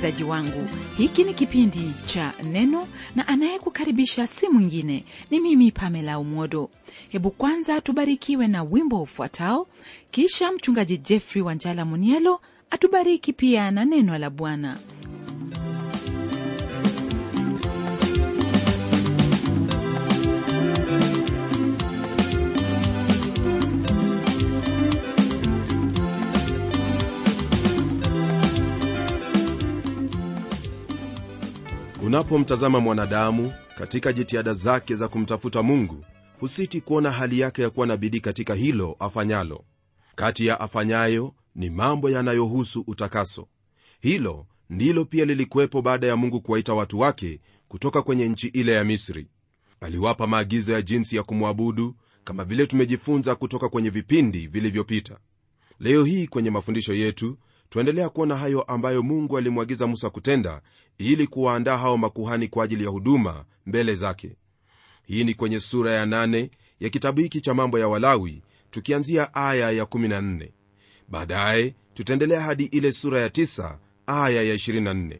msikilizaji wangu hiki ni kipindi cha neno na anayekukaribisha si mwingine ni mimi pamela umodo hebu kwanza tubarikiwe na wimbo ufuatao kisha mchungaji jeffrey wanjala munielo atubariki pia na neno la bwana unapomtazama mwanadamu katika jitihada zake za kumtafuta mungu husiti kuona hali yake ya kuwa na bidii katika hilo afanyalo kati ya afanyayo ni mambo yanayohusu utakaso hilo ndilo pia lilikuwepo baada ya mungu kuwaita watu wake kutoka kwenye nchi ile ya misri aliwapa maagizo ya jinsi ya kumwabudu kama vile tumejifunza kutoka kwenye vipindi vilivyopita leo hii kwenye mafundisho yetu twaendelea kuona hayo ambayo mungu alimwagiza musa kutenda ili kuwaandaa hao makuhani kwa ajili ya huduma mbele zake hii ni kwenye sura ya nane ya kitabu hiki cha mambo ya walawi tukianzia aya ya 14 baadaye tutaendelea hadi ile sura ya 9 aya ya 24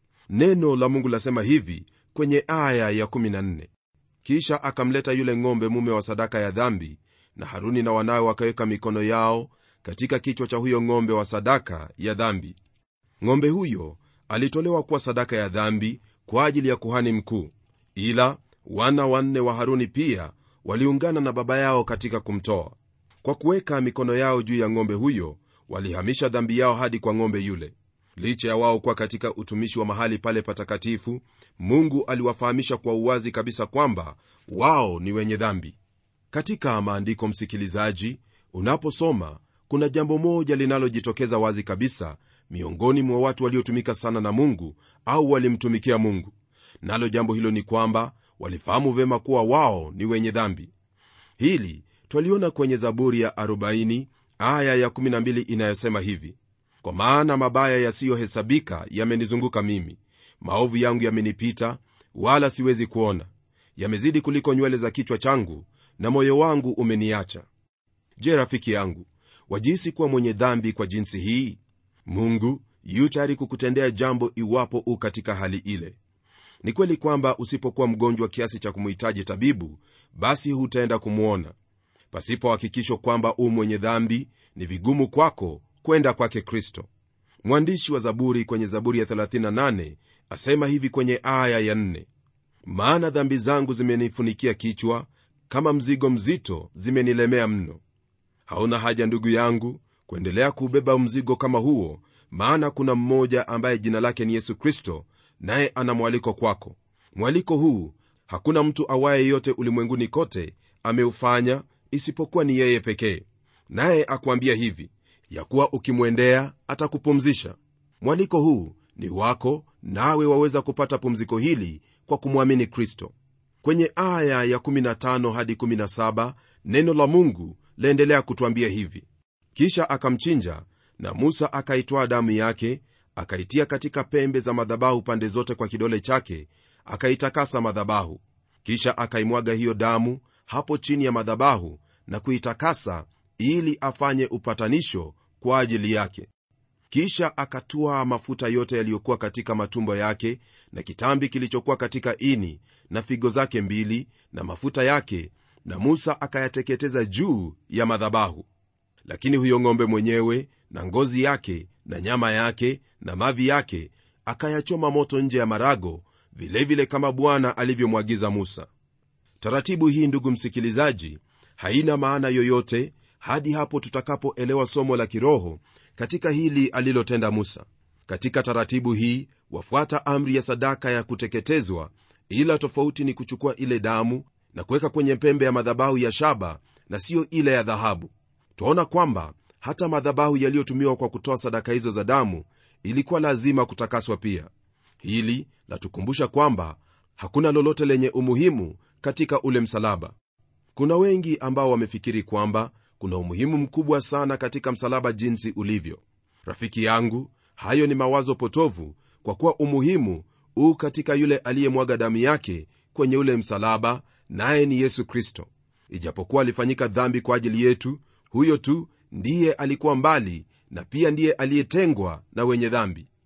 neno la mungu lasema hivi kwenye aya ya 14 kisha akamleta yule ng'ombe mume wa sadaka ya dhambi na haruni na wanawe wakaweka mikono yao katika kichwa cha huyo ng'ombe wa sadaka ya dhambi ng'ombe huyo alitolewa kuwa sadaka ya dhambi kwa ajili ya kuhani mkuu ila wana wanne wa haruni pia waliungana na baba yao katika kumtoa kwa kuweka mikono yao juu ya ng'ombe huyo walihamisha dhambi yao hadi kwa ng'ombe yule licha ya wao kuwa katika utumishi wa mahali pale patakatifu mungu aliwafahamisha kwa uwazi kabisa kwamba wao ni wenye dhambi katika maandiko msikilizaji unaposoma kuna jambo moja linalojitokeza wazi kabisa miongoni mwa watu waliotumika sana na mungu au walimtumikia mungu nalo jambo hilo ni kwamba walifahamu vyema kuwa wao ni wenye dhambi hili twaliona kwenye zaburi ya 40 aya ya 12 inayosema hivi kwa maana mabaya yasiyohesabika yamenizunguka mimi maovu yangu yamenipita wala siwezi kuona yamezidi kuliko nywele za kichwa changu na moyo wangu umeniacha je rafiki yangu wajisi kuwa mwenye dhambi kwa jinsi hii mungu yu tayari kukutendea jambo iwapo u katika hali ile ni kweli kwamba usipokuwa mgonjwa kiasi cha kumhitaji tabibu basi hutaenda kumwona pasipo hakikisho kwamba u mwenye dhambi ni vigumu kwako kwenda kwake kristo mwandishi wa zaburi kwenye zaburi ya 38 asema hivi kwenye aya ya 4 maana dhambi zangu zimenifunikia kichwa kama mzigo mzito zimenilemea mno hauna haja ndugu yangu kuendelea kuubeba mzigo kama huo maana kuna mmoja ambaye jina lake ni yesu kristo naye ana mwaliko kwako mwaliko huu hakuna mtu awaye yote ulimwenguni kote ameufanya isipokuwa ni yeye pekee naye akuambia hivi ya kuwa ukimwendea atakupumzisha mwaliko huu ni wako nawe waweza kupata pumziko hili kwa kumwamini kristo kwenye aya ya 15 hadi 17 neno la mungu laendelea kutwambia hivi kisha akamchinja na musa akaitwaa damu yake akaitia katika pembe za madhabahu pande zote kwa kidole chake akaitakasa madhabahu kisha akaimwaga hiyo damu hapo chini ya madhabahu na kuitakasa ili afanye upatanisho kwa ajili yake kisha akatua mafuta yote yaliyokuwa katika matumbo yake na kitambi kilichokuwa katika ini na figo zake mbili na mafuta yake na musa akayateketeza juu ya madhabahu lakini huyo ng'ombe mwenyewe na ngozi yake na nyama yake na mavi yake akayachoma moto nje ya marago vilevile vile kama bwana alivyomwagiza musa taratibu hii ndugu msikilizaji haina maana yoyote hadi hapo tutakapoelewa somo la kiroho katika hili alilotenda musa katika taratibu hii wafuata amri ya sadaka ya kuteketezwa ila tofauti ni kuchukua ile damu na kuweka kwenye pembe ya madhabahu ya shaba na siyo ile ya dhahabu twaona kwamba hata madhabahu yaliyotumiwa kwa kutoa sadaka hizo za damu ilikuwa lazima kutakaswa pia hili latukumbusha kwamba hakuna lolote lenye umuhimu katika ule msalaba kuna wengi ambao wamefikiri kwamba kuna umuhimu mkubwa sana katika msalaba jinsi ulivyo rafiki yangu hayo ni mawazo potovu kwa kuwa umuhimu huu katika yule aliyemwaga damu yake kwenye ule msalaba naye ni yesu kristo ijapokuwa alifanyika dhambi kwa ajili yetu huyo tu ndiye alikuwa mbali na pia ndiye aliyetengwa na wenye dhambi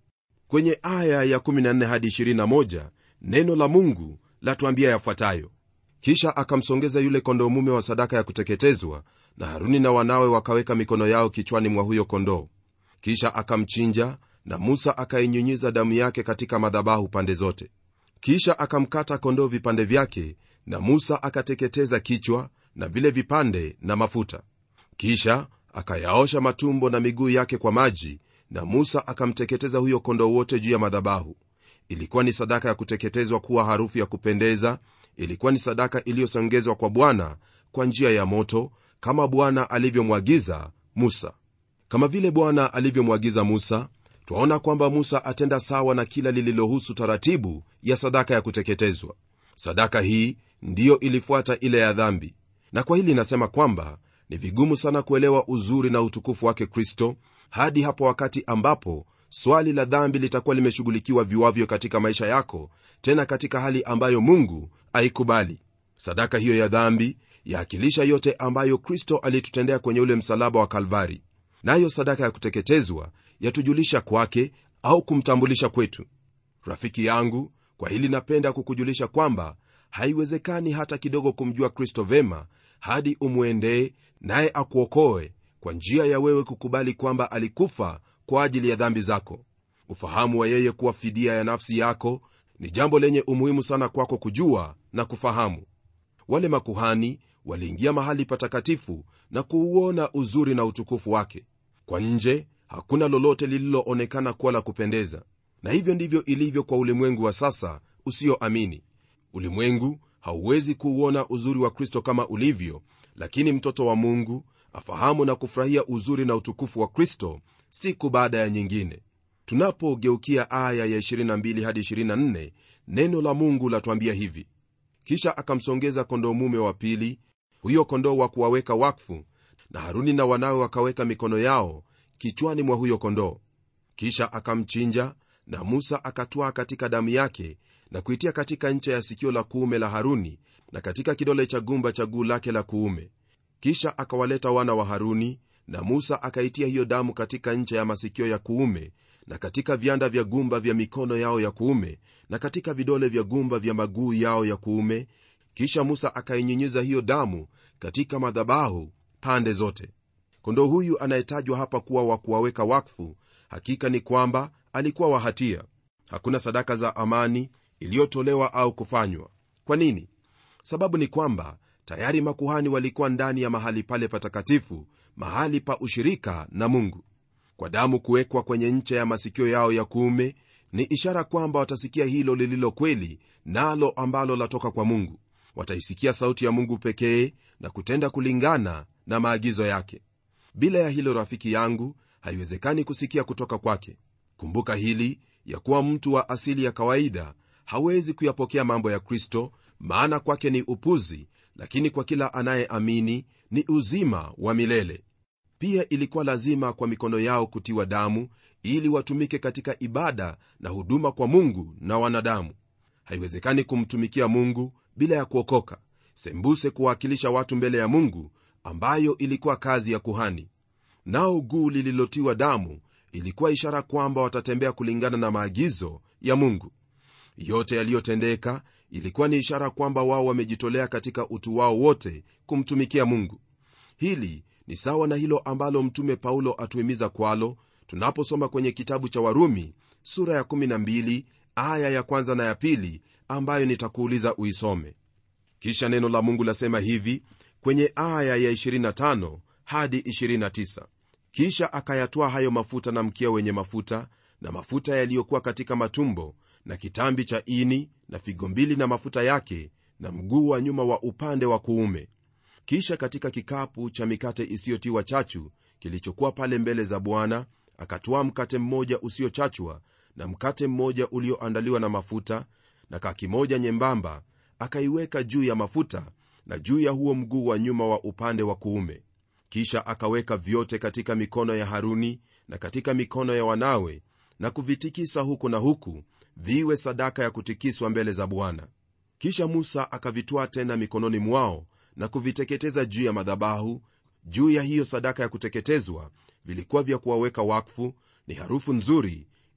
kwenye aya ya 14 hadi 21 neno la mungu latuambia yafuatayo kisha akamsongeza yule kondoo mume wa sadaka ya kuteketezwa na haruni na wanawe wakaweka mikono yao kichwani mwa huyo kondoo kisha akamchinja na musa akainyunyiza damu yake katika madhabahu pande zote kisha akamkata kondoo vipande vyake na musa akateketeza kichwa na vile vipande na mafuta kisha akayaosha matumbo na miguu yake kwa maji na musa akamteketeza huyo kondoo wote juu ya madhabahu ilikuwa ni sadaka ya kuteketezwa kuwa harufu ya kupendeza ilikuwa ni sadaka iliyosongezwa kwa bwana kwa njia ya moto kama bwana alivyomwagiza musa kama vile bwana alivyomwagiza musa twaona kwamba musa atenda sawa na kila lililohusu taratibu ya sadaka ya kuteketezwa sadaka hii ndiyo ilifuata ile ya dhambi na kwa hili inasema kwamba ni vigumu sana kuelewa uzuri na utukufu wake kristo hadi hapo wakati ambapo swali la dhambi litakuwa limeshughulikiwa viwavyo katika maisha yako tena katika hali ambayo mungu aikubali sadaka hiyo ya dhambi yaakilisha yote ambayo kristo alitutendea kwenye ule msalaba wa kalvari nayo sadaka ya kuteketezwa yatujulisha kwake au kumtambulisha kwetu rafiki yangu kwa hili napenda kukujulisha kwamba haiwezekani hata kidogo kumjua kristo vema hadi umwendee naye akuokoe kwa njia ya wewe kukubali kwamba alikufa kwa ajili ya dhambi zako ufahamu wa yeye kuwa fidia ya nafsi yako ni jambo lenye umuhimu sana kwako kujua na kufahamu wale makuhani waliingia mahali patakatifu na kuuona uzuri na utukufu wake kwa nje hakuna lolote lililoonekana kuwa la kupendeza na hivyo ndivyo ilivyo kwa ulimwengu wa sasa usioamini ulimwengu hauwezi kuuona uzuri wa kristo kama ulivyo lakini mtoto wa mungu afahamu na kufurahia uzuri na utukufu wa kristo siku baada ya nyingine tunapogeukia aya ya 22 hadi 24 neno la mungu latwambia hivi kisha akamsongeza kondoo mume wa pili huyo kondoo wa kuwaweka wakfu na haruni na wanawe wakaweka mikono yao kichwani mwa huyo kondoo kisha akamchinja na musa akatwaa katika damu yake na kuitia katika ncha ya sikio la kuume la haruni na katika kidole cha gumba cha guu lake la kuume kisha akawaleta wana wa haruni na musa akaitia hiyo damu katika ncha ya masikio ya kuume na katika vyanda vya gumba vya mikono yao ya kuume na katika vidole vya gumba vya maguu yao ya kuume kisha musa akainyunyiza hiyo damu katika madhabahu pande zote kondoo huyu anayetajwa hapa kuwa wa kuwaweka wakfu hakika ni kwamba alikuwa wa hatia hakuna sadaka za amani iliyotolewa au kufanywa kwa nini sababu ni kwamba tayari makuhani walikuwa ndani ya mahali pale patakatifu mahali pa ushirika na mungu kwa damu kuwekwa kwenye ncha ya masikio yao ya kuume ni ishara kwamba watasikia hilo lililo kweli nalo ambalo latoka kwa mungu wataisikia sauti ya mungu pekee na kutenda kulingana na maagizo yake bila ya hilo rafiki yangu haiwezekani kusikia kutoka kwake kumbuka hili ya kuwa mtu wa asili ya kawaida hawezi kuyapokea mambo ya kristo maana kwake ni upuzi lakini kwa kila anayeamini ni uzima wa milele pia ilikuwa lazima kwa mikono yao kutiwa damu ili watumike katika ibada na huduma kwa mungu na wanadamu haiwezekani kumtumikia mungu bila ya kuokoka sembuse kuwakilisha watu mbele ya mungu ambayo ilikuwa kazi ya kuhani nao guu lililotiwa damu ilikuwa ishara kwamba watatembea kulingana na maagizo ya mungu yote yaliyotendeka ilikuwa ni ishara kwamba wao wamejitolea katika utu wao wote kumtumikia mungu hili ni sawa na hilo ambalo mtume paulo atuhimiza kwalo tunaposoma kwenye kitabu cha warumi sura ya 12 aya ya kwanza na ya pili ambayo nitakuuliza uisome kisha neno la mungu lasema hivi kwenye aya ya 25 hadi 29 kisha akayatwaa hayo mafuta na mkia wenye mafuta na mafuta yaliyokuwa katika matumbo na kitambi cha ini na figo mbili na mafuta yake na mguu wa nyuma wa upande wa kuume kisha katika kikapu cha mikate isiyotiwa chachu kilichokuwa pale mbele za bwana akatwaa mkate mmoja usiochachwa na mkate mmoja ulioandaliwa na mafuta na kaki moja nyembamba akaiweka juu ya mafuta na juu ya huo mguu wa nyuma wa upande wa kuume kisha akaweka vyote katika mikono ya haruni na katika mikono ya wanawe na kuvitikisa huku na huku viwe sadaka ya kutikiswa mbele za bwana kisha musa akavitwaa tena mikononi mwao na kuviteketeza juu ya madhabahu juu ya hiyo sadaka ya kuteketezwa vilikuwa vya kuwaweka wakfu ni harufu nzuri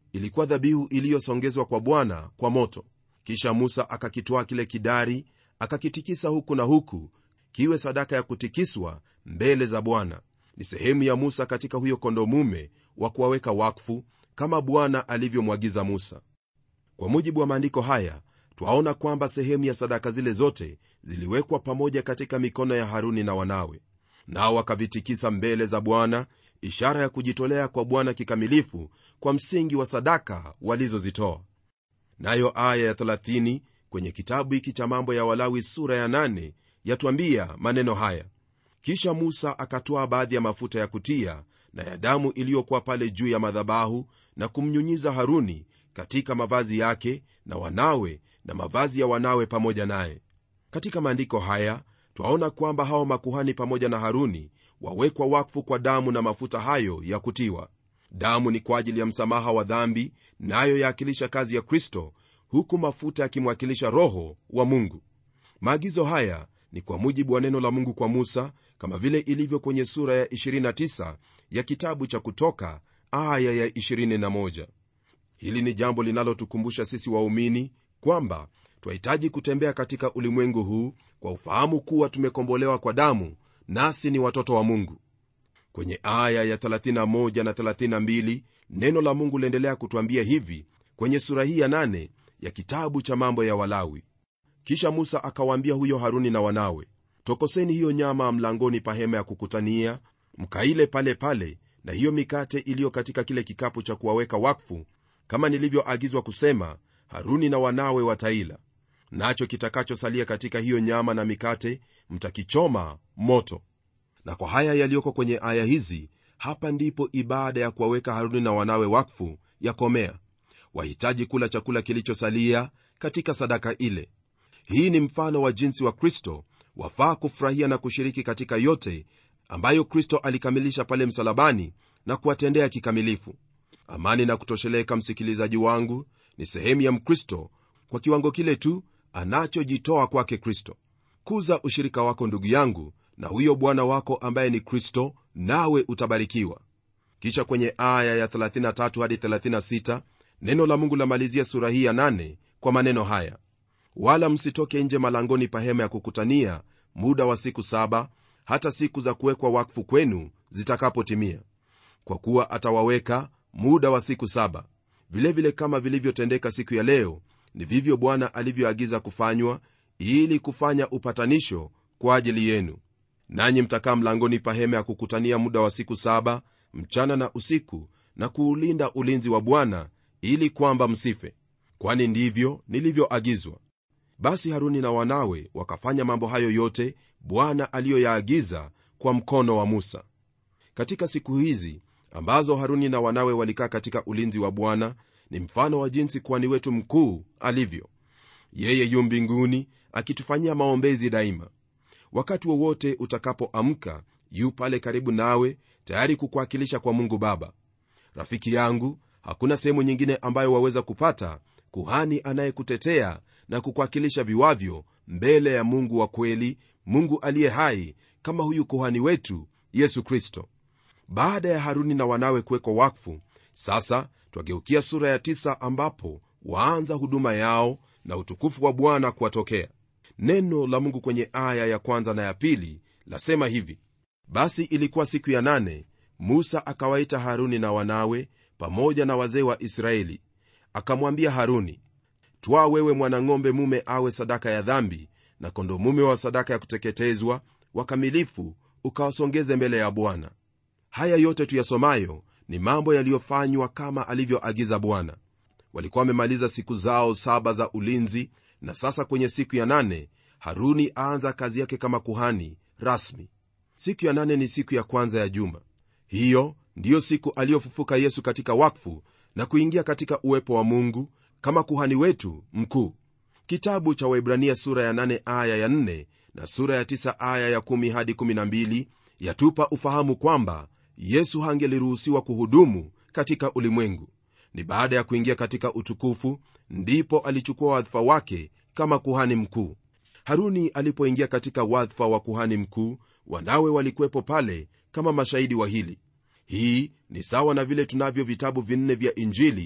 ilikuwa dhabihu iliyosongezwa kwa bwana kwa moto kisha musa akakitwaa kile kidari akakitikisa huku na huku kiwe sadaka ya kutikiswa mbele za bwana ni sehemu ya musa katika huyo kondo mume wa kuwaweka wakfu kama bwana alivyomwagiza musa kwa mujibu wa maandiko haya twaona kwamba sehemu ya sadaka zile zote ziliwekwa pamoja katika mikono ya haruni na wanawe nao wakavitikisa mbele za bwana ishara ya kujitolea kwa bwana kikamilifu kwa msingi wa sadaka walizozitoa nayo aya ya 30 kwenye kitabu hiki cha mambo ya walawi sura ya 8 yatwambia maneno haya kisha musa akatwaa baadhi ya mafuta ya kutia na ya damu iliyokuwa pale juu ya madhabahu na kumnyunyiza haruni katika mavazi yake na wanawe na mavazi ya wanawe pamoja naye katika maandiko haya twaona kwamba hao makuhani pamoja na haruni wawekwa wakfu kwa damu na mafuta hayo ya kutiwa damu ni kwa ajili ya msamaha wa dhambi nayo na yaakilisha kazi ya kristo huku mafuta yakimwakilisha roho wa mungu maagizo haya ni kwa mujibu wa neno la mungu kwa musa kama vile ilivyo kwenye sura ya 29 ya kitabu cha kutoka aya ya 21 hili ni jambo linalotukumbusha sisi waumini kwamba twahitaji kutembea katika ulimwengu huu kwa ufahamu kuwa tumekombolewa kwa damu nasi ni watoto wa mungu kwenye aya ya 31 na 32 neno la mungu liendelea kutwambia hivi kwenye sura hii ya 8 ya kitabu cha mambo ya walawi kisha musa akawaambia huyo haruni na wanawe tokoseni hiyo nyama mlangoni pa hema ya kukutania mkaile pale pale na hiyo mikate iliyo katika kile kikapu cha kuwaweka wakfu kama nilivyoagizwa kusema haruni na wanawe wataila nacho kitakachosalia katika hiyo nyama na mikate mtakichoma moto na kwa haya yaliyoko kwenye aya hizi hapa ndipo ibada ya kuwaweka haruni na wanawe wakfu yakomea wahitaji kula chakula kilichosalia katika sadaka ile hii ni mfano wa jinsi wa kristo wafaa kufurahia na kushiriki katika yote ambayo kristo alikamilisha pale msalabani na kuwatendea kikamilifu amani na kutosheleka msikilizaji wangu ni sehemu ya mkristo kwa kiwango kile tu anachojitoa kwake kristo kuza ushirika wako ndugu yangu na huyo bwana wako ambaye ni kristo nawe utabarikiwa kisha kwenye aya ya 33 hadi 36 neno la mungu lamalizia sura hii ya 8 kwa maneno haya wala msitoke nje malangoni pa hema ya kukutania muda wa siku saba hata siku za kuwekwa wakfu kwenu zitakapotimia kwa kuwa atawaweka muda wa siku saba vilevile vile kama vilivyotendeka siku ya leo ni vivyo bwana alivyoagiza kufanywa ili kufanya upatanisho kwa ajili yenu nanyi mtakaa mlangoni pa hema ya kukutania muda wa siku saba mchana na usiku na kuulinda ulinzi wa bwana ili kwamba msife kwani ndivyo nilivyoagizwa basi haruni na wanawe wakafanya mambo hayo yote bwana aliyoyaagiza kwa mkono wa musa katika siku hizi ambazo haruni na wanawe walikaa katika ulinzi wa bwana ni mfano wa jinsi kuhani wetu mkuu alivyo yeye yu mbinguni akitufanyia maombezi daima wakati wowote utakapoamka yu pale karibu nawe tayari kukuwakilisha kwa mungu baba rafiki yangu hakuna sehemu nyingine ambayo waweza kupata kuhani anayekutetea na kukuwakilisha viwavyo mbele ya mungu wa kweli mungu aliye hai kama huyu kuhani wetu yesu kristo baada ya haruni na wanawe kuwekwa wakfu sasa twageukia sura ya tisa ambapo waanza huduma yao na utukufu wa bwana kuwatokea neno la mungu kwenye aya ya kwanza na ya pili lasema hivi basi ilikuwa siku ya nane musa akawaita haruni na wanawe pamoja na wazee wa israeli akamwambia haruni twaa wewe mwanang'ombe mume awe sadaka ya dhambi na kondo mume wa sadaka ya kuteketezwa wakamilifu ukawasongeze mbele ya bwana haya yote tuyasomayo ni mambo yaliyofanywa kama alivyoagiza bwana walikuwa wamemaliza siku zao saba za ulinzi na sasa kwenye siku ya nane haruni aanza kazi yake kama kuhani rasmi siku ya nane ni siku ya kwanza ya juma hiyo ndiyo siku aliyofufuka yesu katika wakfu na kuingia katika uwepo wa mungu kama kuhani wetu mkuu kitabu cha waibrania sura ya 8 aya ya 4 na sura ya 9 aya ya 1 hadi 12 yatupa ufahamu kwamba yesu hangeliruhusiwa kuhudumu katika ulimwengu ni baada ya kuingia katika utukufu ndipo alichukua wadhifa wake kama kuhani mkuu haruni alipoingia katika wadhifa wa kuhani mkuu wanawe walikuwepo pale kama mashahidi wa hili hii ni sawa na vile tunavyo vitabu vinne vya injili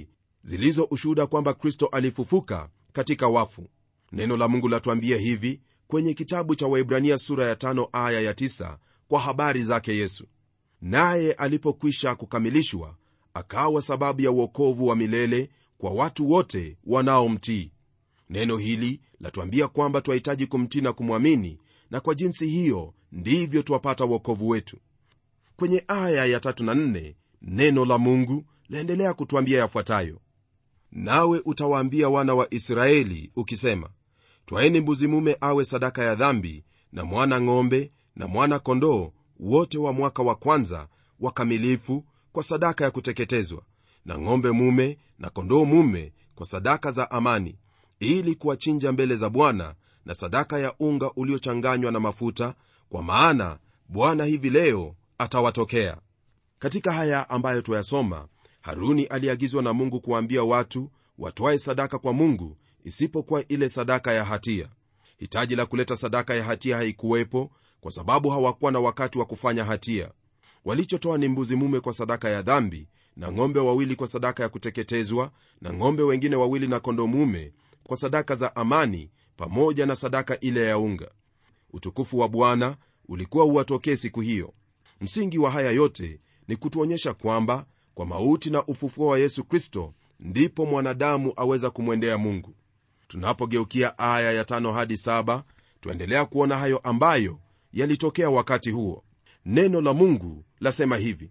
zilizo ushuhuda kwamba kristo alifufuka katika wafu neno la mungu latuambia hivi kwenye kitabu cha waibrania sura ya tano aya ya tisa kwa habari zake yesu naye alipokwisha kukamilishwa akawa sababu ya uokovu wa milele kwa watu wote wanaomtii neno hili latuambia kwamba twahitaji kumtii na kumwamini na kwa jinsi hiyo ndivyo twapata uokovu wetu kwenye aya ya tatu na nne neno la mungu laendelea kutwambia yafuatayo nawe utawaambia wana wa israeli ukisema twaeni mbuzi mume awe sadaka ya dhambi na mwana ng'ombe na mwana kondoo wote wa mwaka wa kwanza wakamilifu kwa sadaka ya kuteketezwa na ng'ombe mume na kondoo mume kwa sadaka za amani ili kuwachinja mbele za bwana na sadaka ya unga uliochanganywa na mafuta kwa maana bwana hivi leo atawatokea katika haya ambayo twayasoma haruni aliagizwa na mungu kuwaambia watu watwae sadaka kwa mungu isipokuwa ile sadaka ya hatia hitaji la kuleta sadaka ya hatia haikuwepo kwa sababu hawakuwa na wakati wa kufanya hatia walichotoa ni mbuzi mume kwa sadaka ya dhambi na ng'ombe wawili kwa sadaka ya kuteketezwa na ng'ombe wengine wawili na kondo mume kwa sadaka za amani pamoja na sadaka ile ya unga utukufu wa bwana ulikuwa uwatokee siku hiyo msingi wa haya yote ni kutuonyesha kwamba kwa mauti na ufufuo wa yesu kristo ndipo mwanadamu aweza kumwendea mungu tunapogeukia aya ya tano hadi saba twaendelea kuona hayo ambayo yalitokea wakati huo neno la mungu lasema hivi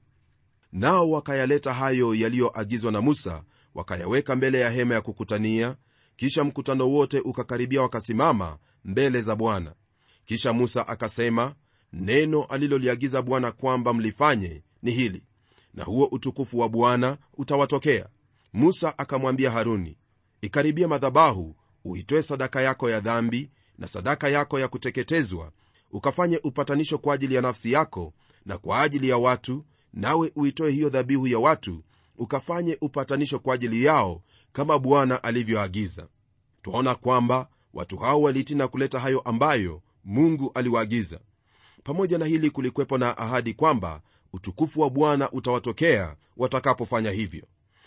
nao wakayaleta hayo yaliyoagizwa na musa wakayaweka mbele ya hema ya kukutania kisha mkutano wote ukakaribia wakasimama mbele za bwana kisha musa akasema neno aliloliagiza bwana kwamba mlifanye ni hili na huo utukufu wa bwana utawatokea musa akamwambia haruni ikaribia madhabahu uitoe sadaka yako ya dhambi na sadaka yako ya kuteketezwa ukafanye upatanisho kwa ajili ya nafsi yako na kwa ajili ya watu nawe uitoe hiyo dhabihu ya watu ukafanye upatanisho kwa ajili yao kama bwana alivyoagiza twaona kwamba watu hao walitii na kuleta hayo ambayo mungu aliwaagiza pamoja na hili kulikwepo na ahadi kwamba utukufu wa bwana utawatokea watakapofanya hivyo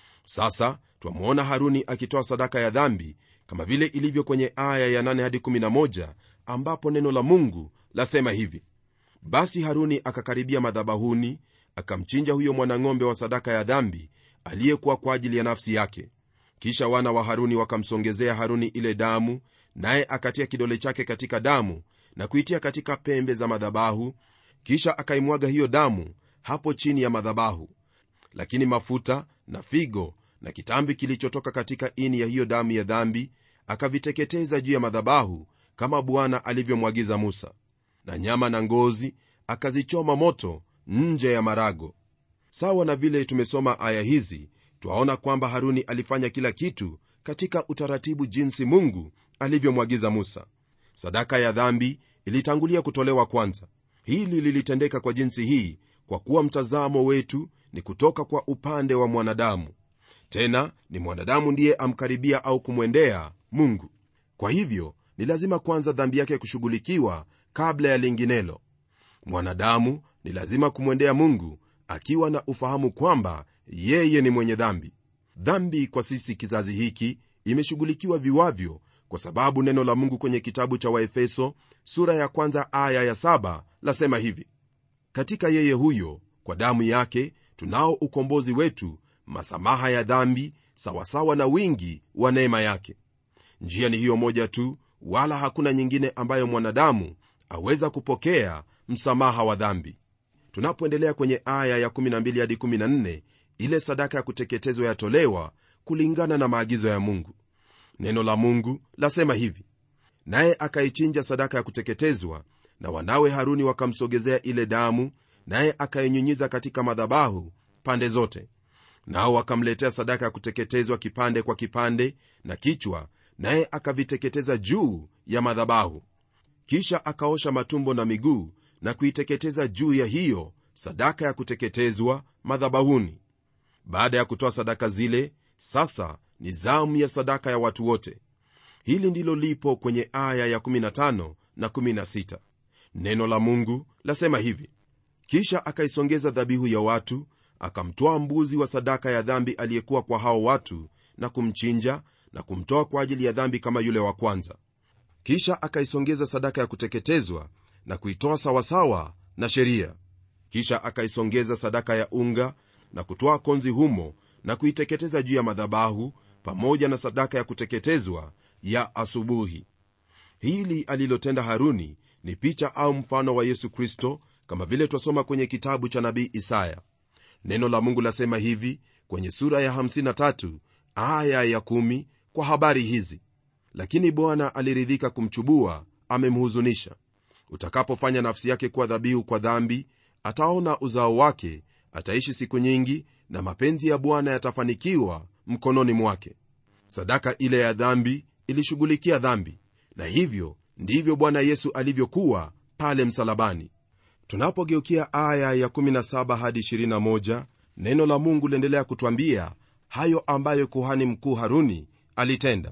sasa twamwona haruni akitoa sadaka ya dhambi kama vile ilivyo kwenye aya ya 8 hadi 11 ambapo neno la mungu lasema hivi basi haruni akakaribia madhabahuni akamchinja huyo mwanang'ombe wa sadaka ya dhambi aliyekuwa kwa ajili ya nafsi yake kisha wana wa haruni wakamsongezea haruni ile damu naye akatia kidole chake katika damu na kuitia katika pembe za madhabahu kisha akaimwaga hiyo damu hapo chini ya madhabahu lakini mafuta na figo na kitambi kilichotoka katika ini ya hiyo damu ya dhambi akaviteketeza juu ya madhabahu kama bwana alivyomwagiza musa na nyama na ngozi akazichoma moto nje ya marago sawa na vile tumesoma aya hizi twaona kwamba haruni alifanya kila kitu katika utaratibu jinsi mungu alivyomwagiza musa sadaka ya dhambi ilitangulia kutolewa kwanza hili lilitendeka kwa jinsi hii kwa kuwa mtazamo wetu ni kutoka kwa upande wa mwanadamu tena ni mwanadamu ndiye amkaribia au kumwendea mungu kwa hivyo ni lazima kwanza dhambi yake kushughulikiwa kabla ya linginelo mwanadamu ni lazima kumwendea mungu akiwa na ufahamu kwamba yeye ni mwenye dhambi dhambi kwa sisi kizazi hiki imeshughulikiwa viwavyo kwa sababu neno la mungu kwenye kitabu cha waefeso sura ya kwanza aya ya saba lasema hivi katika yeye huyo kwa damu yake tunao ukombozi wetu masamaha ya dhambi sawasawa na wingi wa neema yake njia ni hiyo moja tu wala hakuna nyingine ambayo mwanadamu aweza kupokea msamaha wa dhambi tunapoendelea kwenye aya ya 12 hadi 14 ile sadaka ya kuteketezwa yatolewa kulingana na maagizo ya mungu neno la mungu lasema hivi naye akaichinja sadaka ya kuteketezwa na wanawe haruni wakamsogezea ile damu naye akainyunyiza katika madhabahu pande zote nao wakamletea sadaka ya kuteketezwa kipande kwa kipande na kichwa naye akaviteketeza juu ya madhabahu kisha akaosha matumbo na miguu na kuiteketeza juu ya hiyo sadaka ya kuteketezwa madhabahuni baada ya kutoa sadaka zile sasa ni zamu ya sadaka ya watu wote hili ndilo lipo kwenye aya ya 15 na 16 neno la mungu lasema hivi kisha akaisongeza dhabihu ya watu akamtwaa mbuzi wa sadaka ya dhambi aliyekuwa kwa hao watu na kumchinja na kumtoa kwa ajili ya dhambi kama yule wa kwanza kisha akaisongeza sadaka ya kuteketezwa na kuitoa sawasawa na sheria kisha akaisongeza sadaka ya unga na kutoa konzi humo na kuiteketeza juu ya madhabahu pamoja na sadaka ya kuteketezwa ya asubuhi hili alilotenda haruni ni picha au mfano wa yesu kristo kama vile twasoma kwenye kitabu cha nabii isaya neno la mungu lasema hivi kwenye sura ya 53 aya ya 1 kwa habari hizi lakini bwana aliridhika kumchubua amemhuzunisha utakapofanya nafsi yake kuwa dhabihu kwa dhambi ataona uzao wake ataishi siku nyingi na mapenzi ya bwana yatafanikiwa mkononi mwake sadaka ile ya dhambi ilishughulikia dhambi na hivyo ndivyo bwana yesu alivyokuwa pale msalabani tunapogeukia aya ya 17 hadi 21 neno la mungu liendelea kutwambia hayo ambayo kuhani mkuu haruni alitenda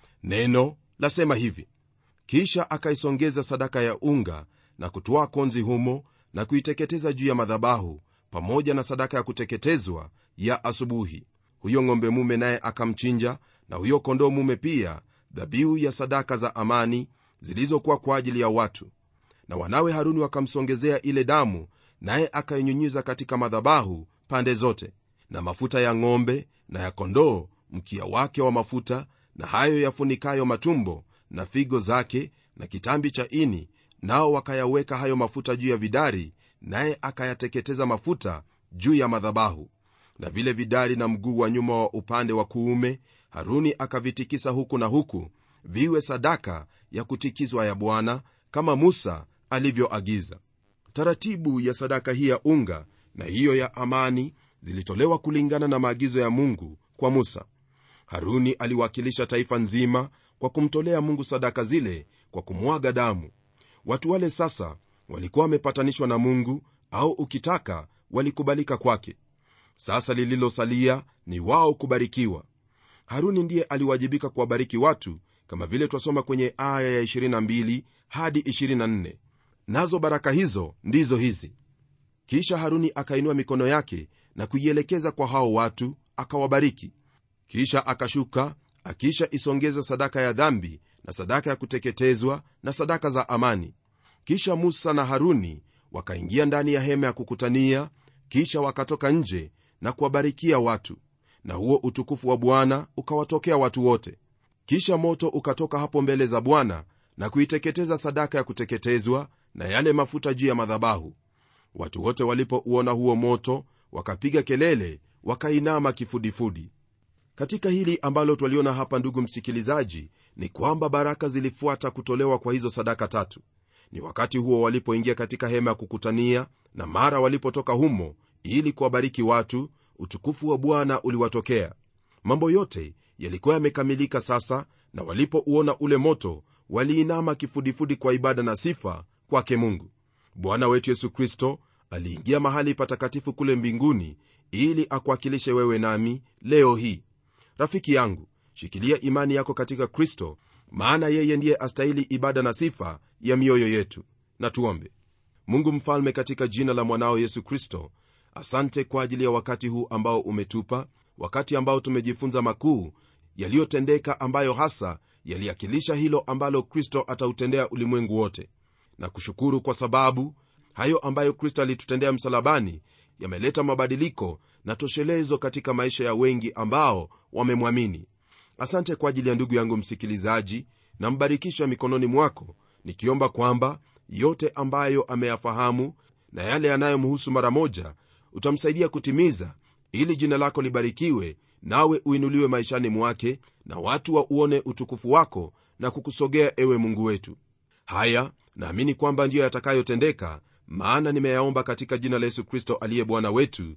neno lasema hivi kisha akaisongeza sadaka ya unga na kutoa konzi humo na kuiteketeza juu ya madhabahu pamoja na sadaka ya kuteketezwa ya asubuhi huyo ng'ombe mume naye akamchinja na huyo kondoo mume pia dhabihu ya sadaka za amani zilizokuwa kwa ajili ya watu na wanawe haruni wakamsongezea ile damu naye akainyunyiza katika madhabahu pande zote na mafuta ya ng'ombe na ya kondoo mkia wake wa mafuta na hayo yafunikayo matumbo na figo zake na kitambi cha ini nao wakayaweka hayo mafuta juu ya vidari naye akayateketeza mafuta juu ya madhabahu na vile vidari na mguu wa nyuma wa upande wa kuume haruni akavitikisa huku na huku viwe sadaka ya kutikizwa ya bwana kama musa alivyoagiza taratibu ya sadaka hii ya unga na hiyo ya amani zilitolewa kulingana na maagizo ya mungu kwa musa haruni aliwakilisha taifa nzima kwa kumtolea mungu sadaka zile kwa kumwaga damu watu wale sasa walikuwa wamepatanishwa na mungu au ukitaka walikubalika kwake sasa lililosalia ni wao kubarikiwa haruni ndiye aliwajibika kuwabariki watu kama vile twasoma kwenye aya ya 22 hadi 24 nazo baraka hizo ndizo hizi kisha haruni akainua mikono yake na kuielekeza kwa hao watu akawabariki kisha akashuka akisha isongeza sadaka ya dhambi na sadaka ya kuteketezwa na sadaka za amani kisha musa na haruni wakaingia ndani ya hema ya kukutania kisha wakatoka nje na kuwabarikia watu na huo utukufu wa bwana ukawatokea watu wote kisha moto ukatoka hapo mbele za bwana na kuiteketeza sadaka ya kuteketezwa na yale mafuta juu ya madhabahu watu wote walipouona huo moto wakapiga kelele wakainama kifudifudi katika hili ambalo twaliona hapa ndugu msikilizaji ni kwamba baraka zilifuata kutolewa kwa hizo sadaka tatu ni wakati huo walipoingia katika hema ya kukutania na mara walipotoka humo ili kuwabariki watu utukufu wa bwana uliwatokea mambo yote yalikuwa yamekamilika sasa na walipouona ule moto waliinama kifudifudi kwa ibada na sifa kwake mungu bwana wetu yesu kristo aliingia mahali patakatifu kule mbinguni ili akuwakilishe wewe nami leo hii rafiki yangu shikilia imani yako katika kristo maana yeye ndiye astahili ibada na sifa ya mioyo yetu na tuombe mungu mfalme katika jina la mwanao yesu kristo asante kwa ajili ya wakati huu ambao umetupa wakati ambao tumejifunza makuu yaliyotendeka ambayo hasa yaliakilisha hilo ambalo kristo atautendea ulimwengu wote na kushukuru kwa sababu hayo ambayo kristo alitutendea msalabani yameleta mabadiliko na toshelezo katika maisha ya wengi ambao wamemwamini asante kwa ajili ya ndugu yangu msikilizaji na mbarikisha mikononi mwako nikiomba kwamba yote ambayo ameyafahamu na yale yanayomhusu mara moja utamsaidia kutimiza ili jina lako libarikiwe nawe uinuliwe maishani mwake na watu wa uone utukufu wako na kukusogea ewe mungu wetu haya naamini kwamba ndiyo yatakayotendeka maana nimeyaomba katika jina la yesu kristo aliye bwana wetu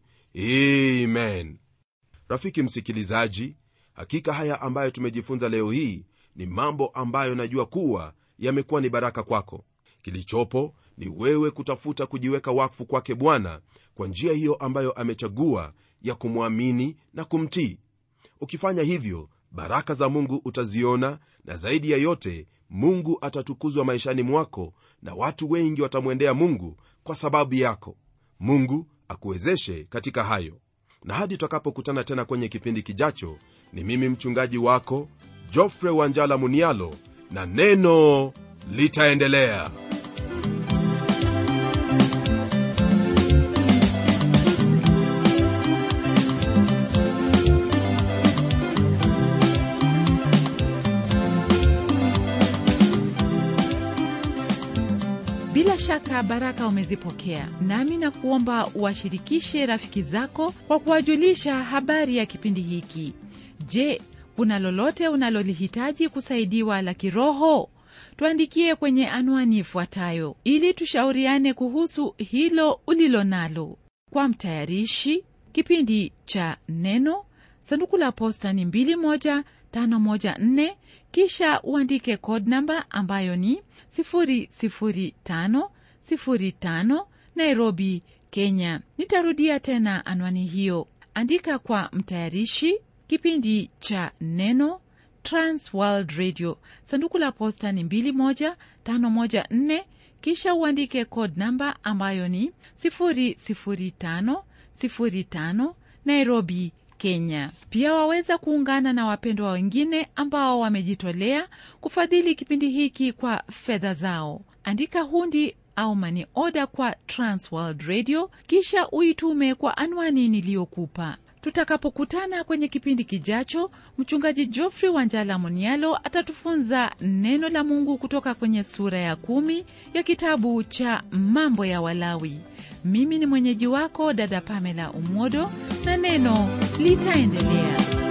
amen rafiki msikilizaji hakika haya ambayo tumejifunza leo hii ni mambo ambayo najua kuwa yamekuwa ni baraka kwako kilichopo ni wewe kutafuta kujiweka wakfu kwake bwana kwa njia hiyo ambayo amechagua ya kumwamini na kumtii ukifanya hivyo baraka za mungu utaziona na zaidi ya yote mungu atatukuzwa maishani mwako na watu wengi watamwendea mungu kwa sababu yako mungu akuwezeshe katika hayo na hadi tutakapokutana tena kwenye kipindi kijacho ni mimi mchungaji wako jofre wanjala munialo na neno litaendelea bila shaka baraka umezipokea nami na kuomba uwashirikishe rafiki zako kwa kuwajulisha habari ya kipindi hiki je kuna lolote unalolihitaji kusaidiwa la kiroho tuandikie kwenye anwani ifuatayo ili tushauriane kuhusu hilo ulilo nalo kwa mtayarishi kipindi cha neno sanduku la posta ni 21514 kisha uandike code namba ambayo ni 00505 nairobi kenya nitarudia tena anwani hiyo andika kwa mtayarishi kipindi cha neno transworld radio sanduku la posta ni 21514 kisha uandike code namba ambayo ni 00505 nairobi kenya pia waweza kuungana na wapendwa wengine ambao wamejitolea kufadhili kipindi hiki kwa fedha zao andika hundi au mani oda kwa transworld radio kisha uitume kwa anwani niliyokupa tutakapokutana kwenye kipindi kijacho mchungaji jofrey wanjala monialo atatufunza neno la mungu kutoka kwenye sura ya kumi ya kitabu cha mambo ya walawi mimi ni mwenyeji wako dada pamela umodo na neno litaendelea